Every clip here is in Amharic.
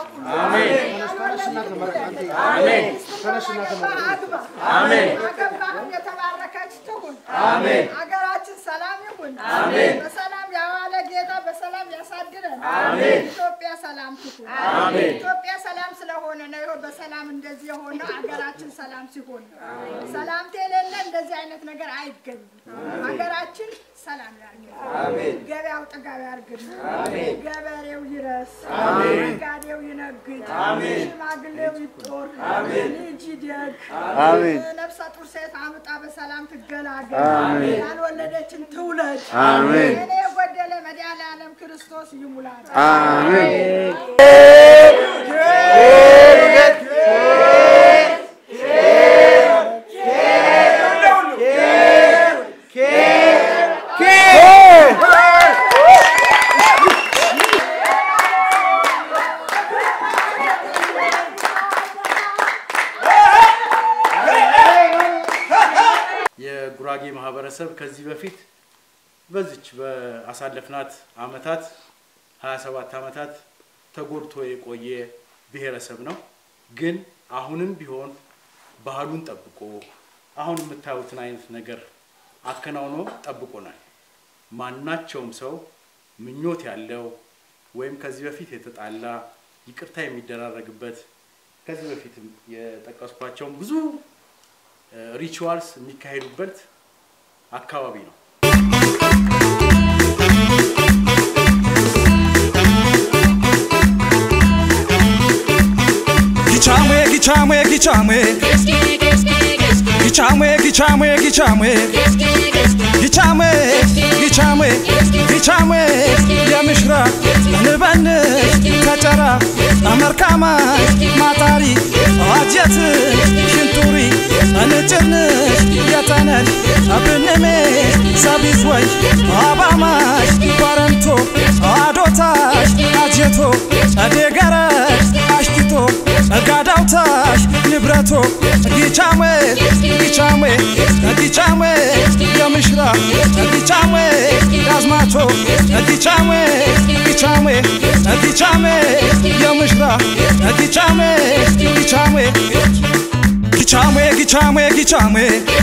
ያውቁ። ያልወለዱት ውለድ። አግባ። አገባህም የተባረከች ትሁን። አገራችን ሰላም ይሁን። በሰላም ያዋለ ጌታ በሰላም ያሳድረን። ኢትዮጵያ ሰላም ትሁን። ኢትዮጵያ ሰላም ስለሆነ ነው ይኸው በሰላም እንደዚህ የሆነው። አገራችን ሰላም ሲሆን ነው። ሰላምታ የሌለ እንደዚህ አይነት ነገር አይገኝም። ሀገራችን ሰላም ያርግልን። ገበያው ጥጋብ ያርግልን። ገበሬው ይረስ፣ ነጋዴው ይነግድ፣ ሽማግሌው ይጦር፣ ልጅ ይደግ፣ ነፍሰ ጡር ሴት አምጣ በሰላም ትገላገል፣ ያልወለደችን ትውለድ። እኔ የጎደለ መድኃኔዓለም ክርስቶስ ይሙላት። የጉራጌ ማህበረሰብ ከዚህ በፊት በዚች በአሳለፍናት አመታት 27 አመታት ተጎድቶ የቆየ ብሔረሰብ ነው። ግን አሁንም ቢሆን ባህሉን ጠብቆ አሁን የምታዩትን አይነት ነገር አከናውኖ ጠብቆናል። ማናቸውም ሰው ምኞት ያለው ወይም ከዚህ በፊት የተጣላ ይቅርታ የሚደራረግበት ከዚህ በፊትም የጠቀስኳቸውን ብዙ ሪቹዋልስ የሚካሄዱበት አካባቢ ነው። ጊቻሜ ጊቻሜ ጊቻሜ ጊቻሜ ጊቻሜ ጊቻሜ ጊቻሜ ጊቻሜ ጊቻሜ የምሽራ ንበንሽ ከጨራ አመርካማሽ ማጣሪ አጀት ሽንቱሪ እንጭርንሽ የተነሽ አብንሜ ሰቢዝወይ አባማሽ ባረንቶ አዶታሽ አጀቶ ጸዴገረሽ አሽቲቶ ጋዳውታሽ ንብረቶ ጊቻሜ ጊቻሜ ጊቻሜ የምሽራ ጊቻሜ ዳዝማቾ ጊቻሜ ጊቻሜ ጊቻሜ የምሽራ ጊቻሜ ጊቻሜ ጊቻሜ ጊቻሜ ጊቻሜ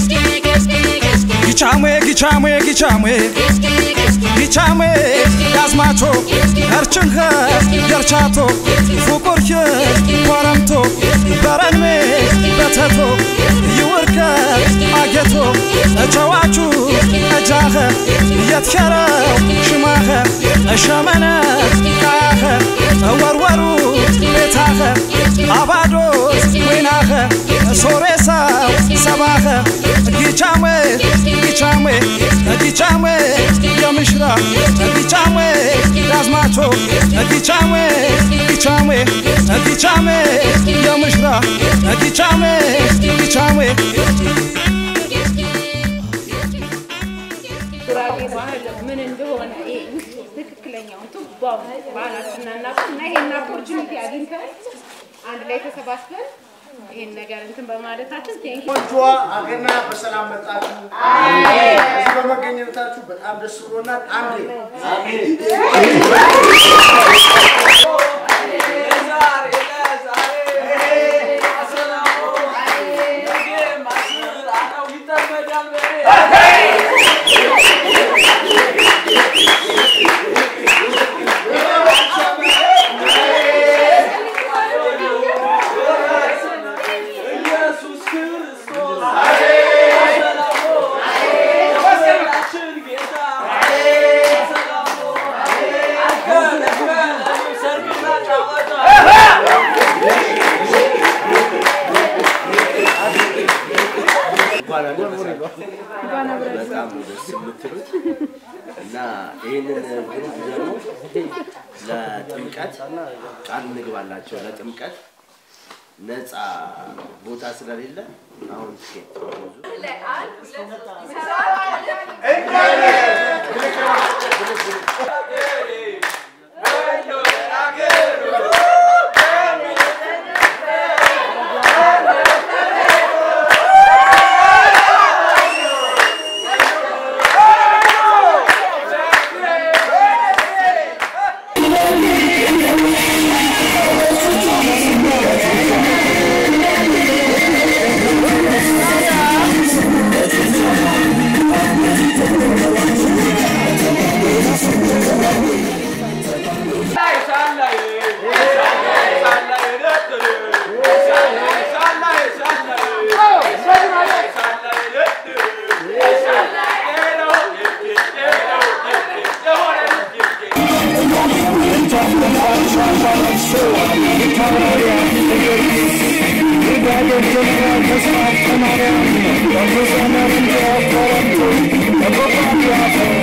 ጊቻሜ ጊቻሜ ጊቻሜ ጊቻሜ ዳዝማቾ እርችንኸ ገርቻቶ ፉቁርኪ ኮረምቶ በረንሜ በተቶ ይውርከ አጌቶ እቸዋቹ እጃኸ የትከረው ሽማኸ እሸመነ ካያኸ እወርወሩ ቤታኸ አባዶስ ወይናኸ ሶሬሳው ሰባኸ ጊቻሜ ጊቻሜ ጊቻሜ የምሽራ ጊቻሜ ዳዝማቾ ጊቻሜ ጊቻሜ ጊቻሜ የምሽራ ጊቻሜ ጊቻሜ ጉራጌ ባህል ምን እንደሆነ ይሄ ትክክለኛውን ቱባውን ባህላችንን እናውቅ እና ይሄን ኦፖርቹኒቲ አግኝተን አንድ ላይ ተሰባስበን ይሄን ነገር እንትን በማለታችን ቴንክ ቆንጆዋ አገና በሰላም መጣችሁ። እዚህ በመገኘታችሁ በጣም ደስ ብሎናል። አንዴ ኢየሱስ ክርስቶስ ጌታ በጣም ነው ደስ የምትሉት እና ይህንን ግሩፕ ደግሞ ለጥምቀት ቃል እንግባላቸው። ለጥምቀት ነፃ ቦታ ስለሌለ አሁን ትኬት Thank you. Thank you.